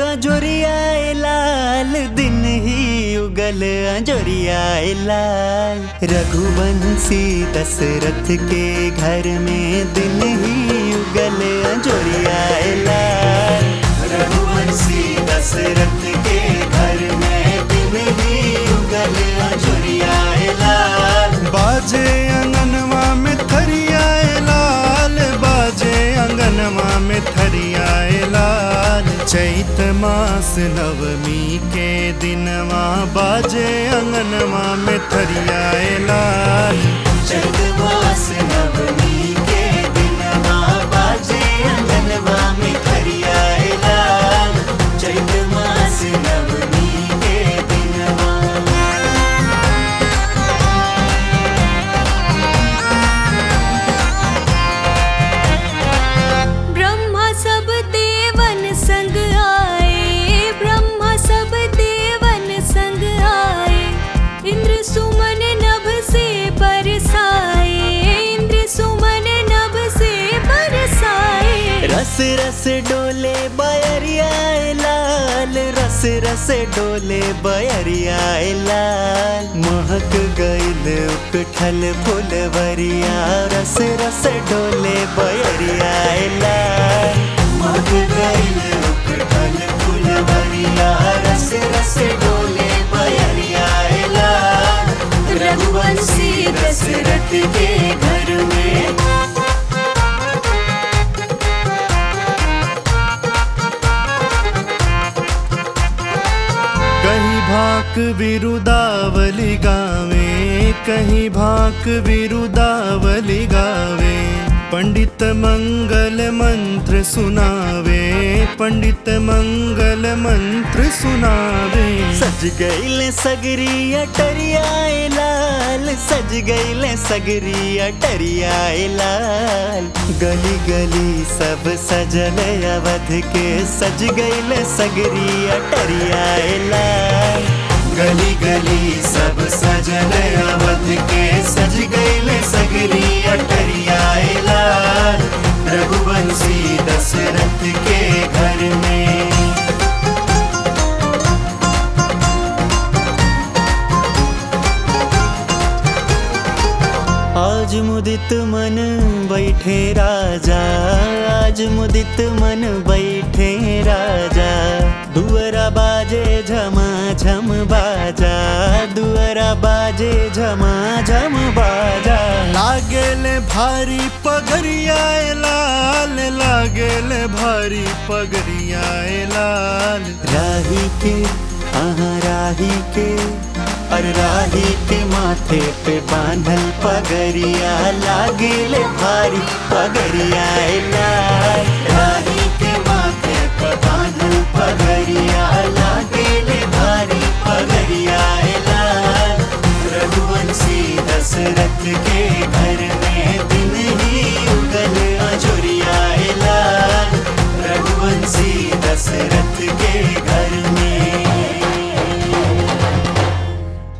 अजोरिया लाल दिन ही उगल अजोरिया लाल रघुवंशी दशरथ के घर में दिन ही उगल अजोरिया लाल रघुवंशी दशरथ के घर में दिन ही उगल अजोरिया लाल बाजे अंगनवा में थरियाए लाल बाजे अंगनवा में थरियाए लाल चैत मास नवमी के दिनवा बाजे अंगनवा में थरियाए लाल चैत मास नवमी के दिनवा बाजे अंगनवा में खरिया लाल चैत मास नवमी के दिनवा ब्रह्मा सब देवन संग आए ब्रह्मा सब देवन संग आए इंद्र सुमन नभ से बरसाए इंद्र सुमन नभ से बरसाए रस रस डोले बयरिया लाल रस रस डोले बयरिया लाल महक गईल उकठल फुलवरिया रस रस डोले बयरिया लाल महक गईल उकठल फुलवरिया रस रस डोले बयरिया लाल रघुवंशी दशरथ के घर में कहीं भाक विरुदावली गावे कहीं भाक विरुदावली गावे पंडित मंगल मंत्र सुनावे पंडित मंगल मंत्र सुनावे सज गईले सगरी अटरिया लाल सज गईले सगरी अटरिया लाल गली गली सब सजल अवध के सज गईले सगरी अटरिया लाल गली गली सब सजल अवध के सज गईले सगरी अटरिया लाल रघुवंशी दशरथ के घर में आज मुदित मन बैठे राजा आज मुदित मन बैठे राजा दुअरा बाजे झमा झम बाजा दुअरा बाजे झमा झम बाजा लागेले भारी पगरियाए लाल लागेले भारी पगरियाए लाल राही के आहा राही के और राही के माथे पे बांधल पगरिया लागेले भारी पगरिया लाल राही के माथे पे बांधल पगरिया लागेले भारी पगरिया लाल रघुवंशी दशरथ के घर में दिन ही उगल अजोरिया लाल रघुवंशी दशरथ के घर